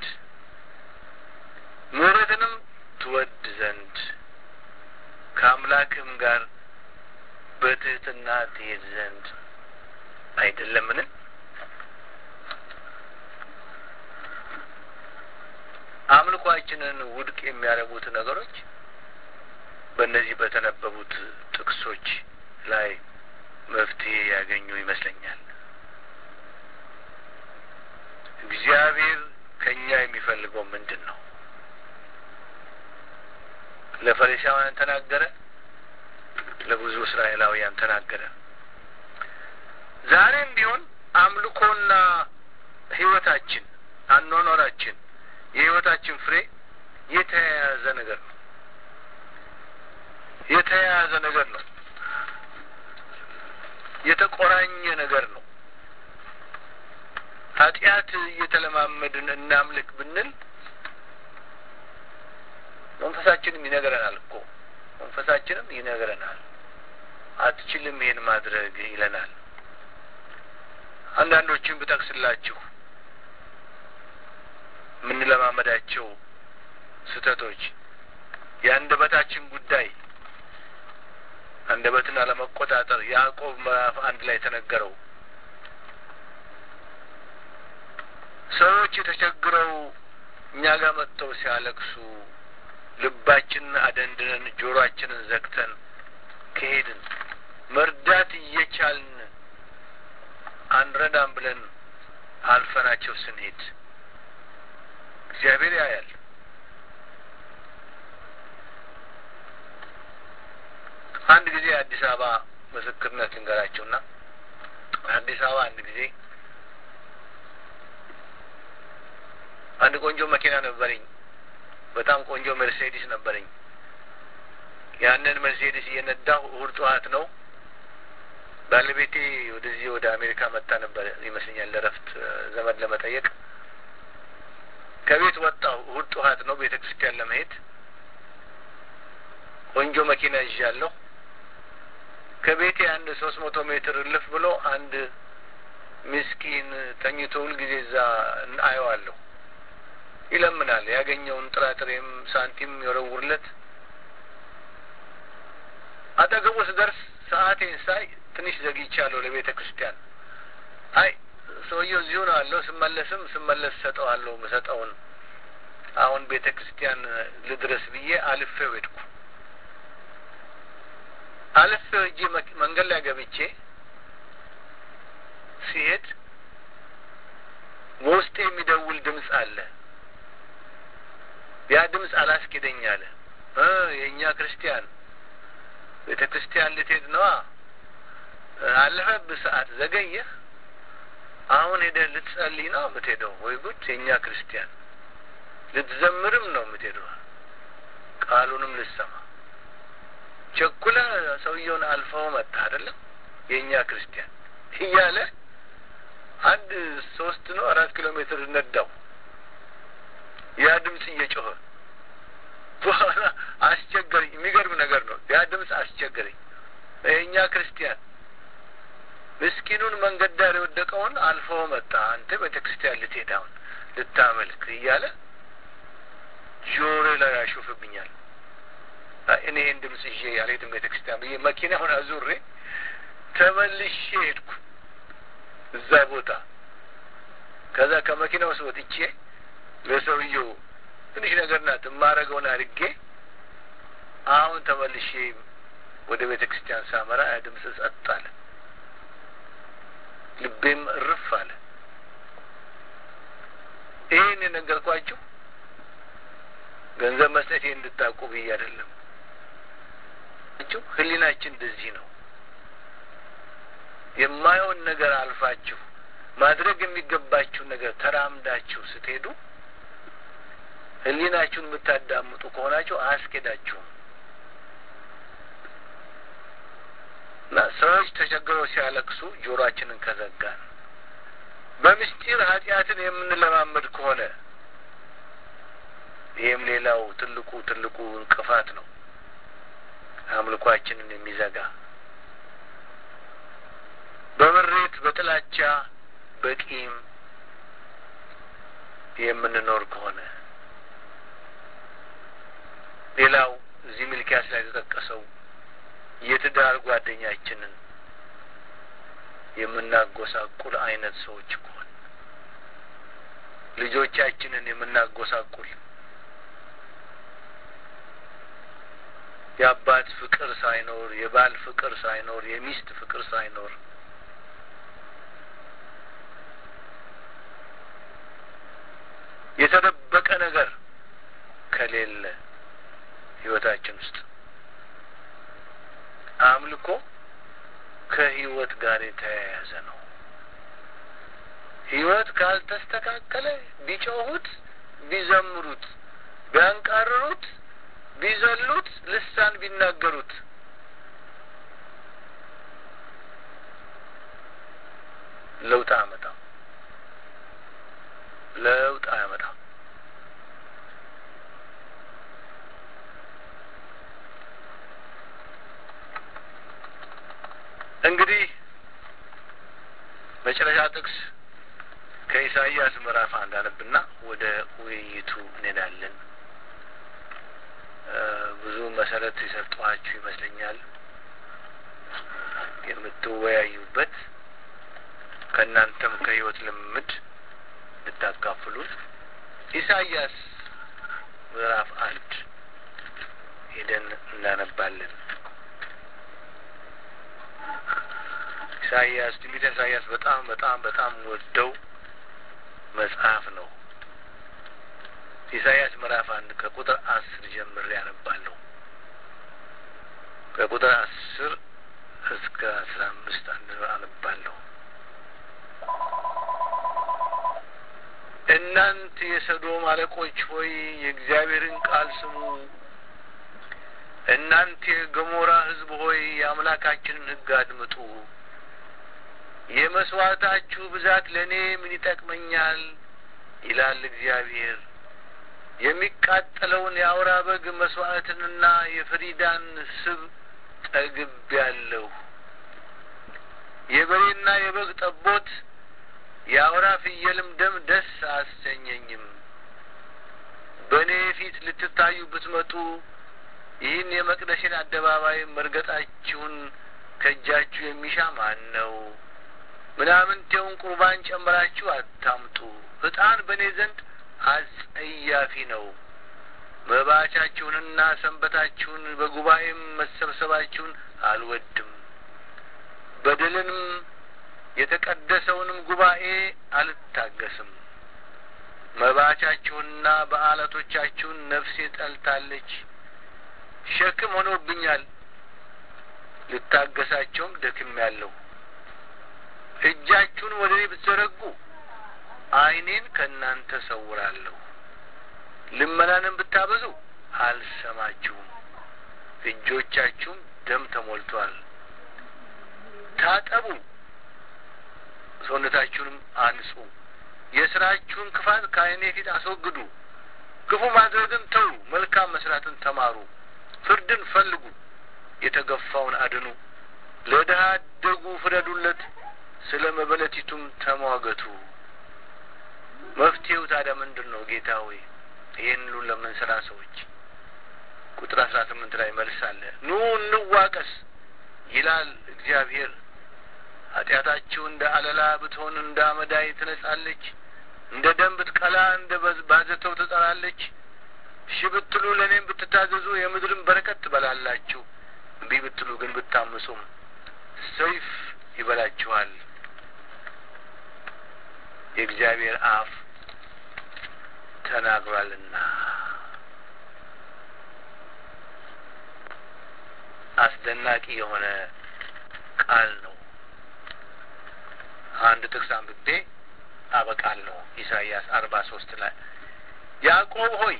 ምሕረትንም ትወድ ዘንድ ከአምላክም ጋር በትህትና ትሄድ ዘንድ አይደለምን? አምልኳችንን ውድቅ የሚያደርጉት ነገሮች በእነዚህ በተነበቡት ጥቅሶች ላይ መፍትሄ ያገኙ ይመስለኛል። እግዚአብሔር ከእኛ የሚፈልገው ምንድን ነው? ለፈሪሳውያን ተናገረ፣ ለብዙ እስራኤላውያን ተናገረ። ዛሬም ቢሆን አምልኮና ሕይወታችን አኗኗራችን የሕይወታችን ፍሬ የተያያዘ ነገር ነው። የተያያዘ ነገር ነው። የተቆራኘ ነገር ነው። ኃጢአት እየተለማመድን እናምልክ ብንል መንፈሳችንም ይነግረናል እኮ መንፈሳችንም ይነግረናል። አትችልም ይሄን ማድረግ ይለናል። አንዳንዶችን ብጠቅስላችሁ የምንለማመዳቸው ስህተቶች የአንደበታችን ጉዳይ አንደበትን አለመቆጣጠር ያዕቆብ ምዕራፍ አንድ ላይ የተነገረው ሰዎች የተቸግረው እኛ ጋር መጥተው ሲያለቅሱ ልባችንን አደንድነን ጆሮአችንን ዘግተን ከሄድን መርዳት እየቻልን አንረዳም ብለን አልፈናቸው ስንሄድ እግዚአብሔር ያያል። አንድ ጊዜ አዲስ አበባ ምስክርነት ልንገራቸውና አዲስ አበባ አንድ ጊዜ አንድ ቆንጆ መኪና ነበረኝ። በጣም ቆንጆ ሜርሴዲስ ነበረኝ። ያንን ሜርሴዲስ እየነዳሁ እሁድ ጠዋት ነው ባለቤቴ ወደዚህ ወደ አሜሪካ መጣ ነበር ይመስለኛል ለረፍት ዘመድ ለመጠየቅ ከቤት ወጣሁ። እሁድ ጠዋት ነው ቤተ ክርስቲያን ለመሄድ ቆንጆ መኪና ይዣለሁ። ከቤቴ አንድ ሶስት መቶ ሜትር እልፍ ብሎ አንድ ምስኪን ተኝቶ ሁልጊዜ እዛ አየዋለሁ። ይለምናል። ያገኘውን ጥራጥሬም ሳንቲም የወረውርለት አጠገቡ ስደርስ ሰዓቴን ሳይ ትንሽ ዘግይቻለሁ ለቤተ ክርስቲያን። አይ ሰውየው እዚሁ ነው አለው። ስመለስም ስመለስ ሰጠዋለሁ ምሰጠውን አሁን ቤተ ክርስቲያን ልድረስ ብዬ አልፌው ሄድኩ። አልፌው እጄ መንገድ ላይ ገብቼ ሲሄድ በውስጤ የሚደውል ድምፅ አለ። ያ ድምፅ አላስኬደኝ አለ። የእኛ ክርስቲያን ቤተ ክርስቲያን ልትሄድ ነዋ። አለፈብህ ሰዓት ዘገየህ። አሁን ሄደህ ልትጸልይ ነው የምትሄደው? ወይ ጉድ! የእኛ ክርስቲያን ልትዘምርም ነው የምትሄደው፣ ቃሉንም ልትሰማ ቸኩለህ ሰውየውን አልፈው መጣ አይደለም? የእኛ ክርስቲያን እያለ አንድ ሶስት ነው አራት ኪሎ ሜትር ነዳው። ያ ድምፅ እየጮኸ በኋላ አስቸገረኝ። የሚገርም ነገር ነው። ያ ድምፅ አስቸገረኝ። የእኛ ክርስቲያን ምስኪኑን መንገድ ዳር የወደቀውን አልፈው መጣ። አንተ ቤተ ክርስቲያን ልትሄድ አሁን ልታመልክ እያለ ጆሮ ላይ ያሾፍብኛል። እኔ ይህን ድምፅ ይዤ አልሄድም ቤተ ክርስቲያን ብዬ መኪናውን አዙሬ ተመልሼ ሄድኩ እዛ ቦታ። ከዛ ከመኪና ውስጥ ወጥቼ ለሰውየው ትንሽ ነገር ናት የማረገውን አድርጌ አሁን ተመልሼ ወደ ቤተ ክርስቲያን ሳመራ ያ ድምፅ ጸጥ አለ። ልቤም እርፍ አለ። ይህን የነገርኳችሁ ገንዘብ መስጠቴ እንድታውቁ ብዬ አይደለም። ህሊናችን እንደዚህ ነው። የማየውን ነገር አልፋችሁ ማድረግ የሚገባችሁን ነገር ተራምዳችሁ ስትሄዱ ህሊናችሁን የምታዳምጡ ከሆናችሁ አያስኬዳችሁም። እና ሰዎች ተቸግረው ሲያለቅሱ ጆሮአችንን ከዘጋን በምስጢር ኃጢአትን የምንለማመድ ከሆነ ይህም ሌላው ትልቁ ትልቁ እንቅፋት ነው፣ አምልኳችንን የሚዘጋ በምሬት በጥላቻ በቂም የምንኖር ከሆነ ሌላው እዚህ ሚልኪያስ ላይ የተጠቀሰው የትዳር ጓደኛችንን የምናጎሳቁል አይነት ሰዎች ከሆን ልጆቻችንን የምናጎሳቁል የአባት ፍቅር ሳይኖር የባል ፍቅር ሳይኖር የሚስት ፍቅር ሳይኖር የተደበቀ ነገር ከሌለ ህይወታችን ውስጥ አምልኮ ከህይወት ጋር የተያያዘ ነው። ህይወት ካልተስተካከለ ቢጮሁት፣ ቢዘምሩት፣ ቢያንቃርሩት፣ ቢዘሉት፣ ልሳን ቢናገሩት ለውጥ አያመጣም። ለውጥ አያመጣም። እንግዲህ መጨረሻ ጥቅስ ከኢሳይያስ ምዕራፍ አንድ አነብና ወደ ውይይቱ እንሄዳለን። ብዙ መሰረት የሰጠኋችሁ ይመስለኛል። የምትወያዩበት ከእናንተም ከህይወት ልምድ ልታካፍሉት ኢሳይያስ ምዕራፍ አንድ ሄደን እናነባለን። ኢሳይያስ ትንቢተ ኢሳይያስ በጣም በጣም በጣም ወደው መጽሐፍ ነው። ኢሳይያስ ምዕራፍ አንድ ከቁጥር አስር ጀምሬ ያነባለሁ። ከቁጥር አስር እስከ አስራ አምስት አንድ አነባለሁ። እናንት የሰዶም አለቆች ሆይ የእግዚአብሔርን ቃል ስሙ። እናንት የገሞራ ሕዝብ ሆይ የአምላካችንን ሕግ አድምጡ። የመስዋዕታችሁ ብዛት ለእኔ ምን ይጠቅመኛል? ይላል እግዚአብሔር። የሚቃጠለውን የአውራ በግ መስዋዕትንና የፍሪዳን ስብ ጠግቤያለሁ። የበሬና የበግ ጠቦት የአውራ ፍየልም ደም ደስ አሰኘኝም። በእኔ ፊት ልትታዩ ብትመጡ ይህን የመቅደሴን አደባባይ መርገጣችሁን ከእጃችሁ የሚሻ ማን ነው? ምናምንቴውን ቁርባን ጨምራችሁ አታምጡ። ዕጣን በእኔ ዘንድ አስጸያፊ ነው። መባቻችሁንና ሰንበታችሁን በጉባኤም መሰብሰባችሁን አልወድም። በደልንም የተቀደሰውንም ጉባኤ አልታገስም። መባቻችሁንና በዓላቶቻችሁን ነፍሴ ጠልታለች፣ ሸክም ሆኖብኛል። ልታገሳቸውም ደክሜያለሁ። እጃችሁን ወደ እኔ ብትዘረጉ ዓይኔን ከእናንተ ሰውራለሁ። ልመናንም ብታበዙ አልሰማችሁም። እጆቻችሁም ደም ተሞልቷል። ታጠቡ፣ ሰውነታችሁንም አንጹ። የስራችሁን ክፋት ከዓይኔ ፊት አስወግዱ። ክፉ ማድረግን ተዉ፣ መልካም መስራትን ተማሩ። ፍርድን ፈልጉ፣ የተገፋውን አድኑ። ለድሀ አደጉ ፍረዱለት፣ ስለ መበለቲቱም ተሟገቱ። መፍትሄው ታዲያ ምንድን ነው? ጌታ ሆይ ይህን ሁሉ ለምንሰራ ሰዎች ቁጥር አስራ ስምንት ላይ መልስ አለ። ኑ እንዋቀስ ይላል እግዚአብሔር። ኃጢአታችሁ እንደ አለላ ብትሆን እንደ አመዳይ ትነጻለች፣ እንደ ደም ብትቀላ እንደ ባዘተው ትጠራለች። እሺ ብትሉ ለእኔም ብትታዘዙ የምድርን በረከት ትበላላችሁ። እምቢ ብትሉ ግን ብታምፁም ሰይፍ ይበላችኋል። የእግዚአብሔር አፍ ተናግሯልና። አስደናቂ የሆነ ቃል ነው። አንድ ጥቅስ አንብቤ አበቃለሁ። ኢሳይያስ አርባ ሶስት ላይ ያዕቆብ ሆይ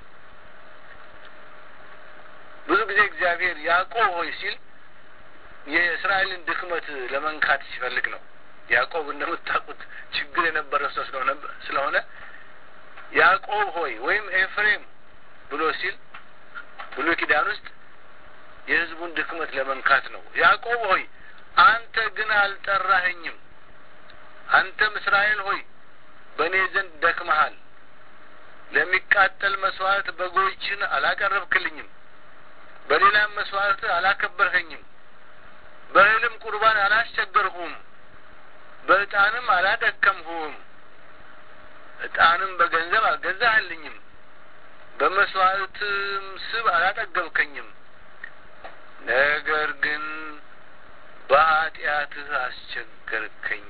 ብዙ ጊዜ እግዚአብሔር ያዕቆብ ሆይ ሲል የእስራኤልን ድክመት ለመንካት ሲፈልግ ነው። ያዕቆብ እንደምታውቁት ችግር የነበረው ሰው ስለሆነ ስለሆነ ያዕቆብ ሆይ ወይም ኤፍሬም ብሎ ሲል ብሉይ ኪዳን ውስጥ የሕዝቡን ድክመት ለመንካት ነው። ያዕቆብ ሆይ አንተ ግን አልጠራኸኝም፣ አንተም እስራኤል ሆይ በእኔ ዘንድ ደክመሃል። ለሚቃጠል መስዋዕት በጎችን አላቀረብክልኝም፣ በሌላም መስዋዕት አላከበርኸኝም፣ በእህልም ቁርባን አላስቸገርሁም፣ በዕጣንም አላደከምሁም፣ ዕጣንም በገንዘብ አልገዛህልኝም፣ በመስዋዕትም ስብ አላጠገብከኝም። ነገር ግን በኃጢአትህ አስቸገርከኝ፣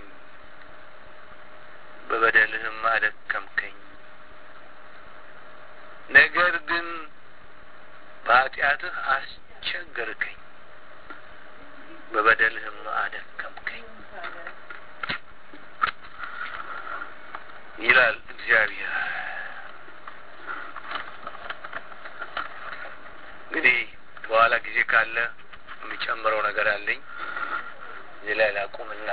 በበደልህም አደከምከኝ። ነገር ግን በኃጢአትህ አስቸገርከኝ፣ በበደልህም አደከምከኝ ይላል እግዚአብሔር። እንግዲህ በኋላ ጊዜ ካለ የሚጨምረው ነገር አለኝ። እዚህ ላይ ላቁምና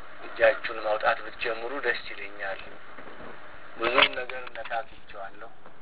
እጃችሁን ማውጣት ብትጀምሩ ደስ ይለኛል። ብዙም ነገር ነካክቼዋለሁ።